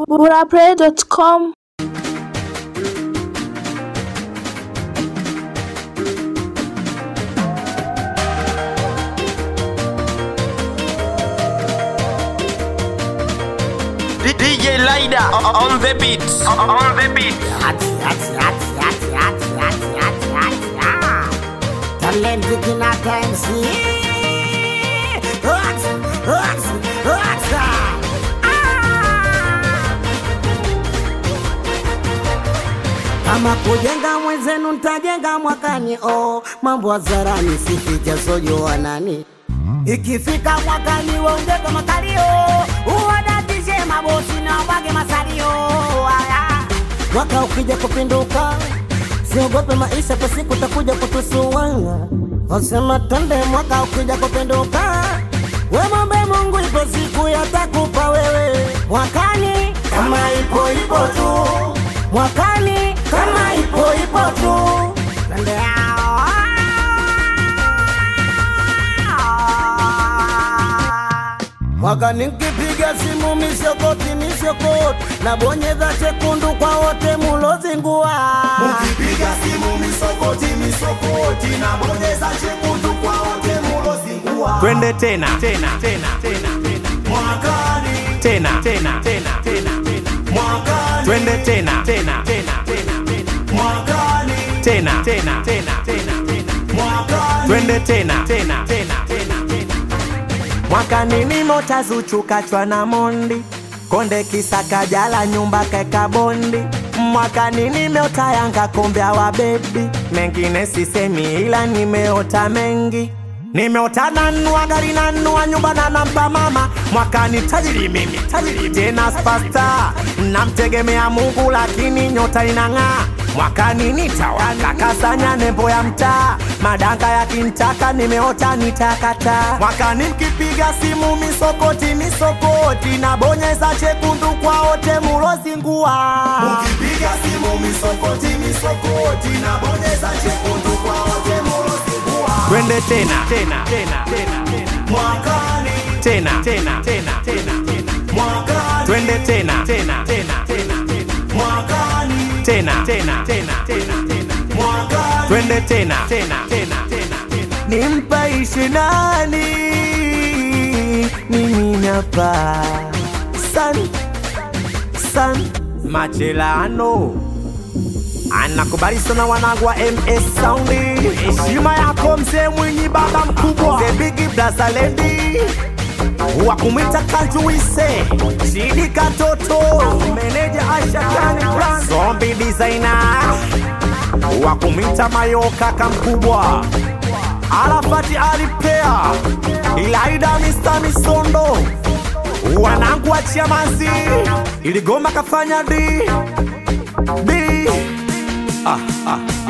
burapray.com DJ Lida on the beat. On the beat. Hati, hati, hati, hati, hati, hati, hati, hati, ah. Talented in our times, yeah. Hot, hot, hot, ah. Kama kujenga mwenzenu ntajenga mwakani, oh, mambo hadharani sificha sojo wanani Ikifika mwakani waongeze makalio, uwadatishe mabosi na wage masalio. Aya. Mwaka ukija kupinduka, siogope maisha, kwa siku takuja kutusua. Wasema twende, mwaka ukija kupinduka, we mwombe Mungu, ipo siku yatakupa wewe. Mwakani kama ipo ipo tu, mwakani kama ipo ipo tu, twende Mwaka nikipiga simu misokoti misokoti, nabonyeza chekundu kwa wote mulozingua. Ukipiga simu misokoti misokoti na bonyeza chekundu kwa wote mulozingua. twende tena tena tena tena tena Mwakani, tena tena tena tena tena mwakani, twende tena tena tena tena tena mwakani, tena tena tena tena tena mwakani. twende tena tena tena tena tena mwakani nimo tazuchukachwa na mondi konde kisaka jala nyumba kaeka bondi mwakani nimeota yanga kombe wa bebi mengine sisemi ila nimeota mengi nimeota nanua gari nanua nyumba na nampa mama mwakani tajiri mimi tajiri tena spasta namtegemea mungu lakini nyota inang'aa mwakani nitawaka kasanya nembo ya mtaa madanga yakintaka nimeota nitakata mwakani mkipiga simu misokoti misokoti na bonyeza chekundu kwa wote mulozingua Ukipiga simu misokoti misokoti na bonyeza chekundu kwa wote mulozingua. twende tena tena tena tena tena Mwakani, tena tena tena tena tena mwakani, twende tena tena tena tena tena mwakani, tena tena tena tena tena mwakani. twende tena tena tena tena tena nimpaishi nani mimi napa san san machelano anakubali sana wanangu wa ms saundi heshima yako mzee mwinyi baba mkubwa the big blaza lady wa kumwita kanjuise shidi katoto meneja ashatani brand zombi designer wa kumwita mayoka kamkubwa arafati alipea ilaida mista misondo wanangu wa chiamazi iligoma kafanya di di ah, ah.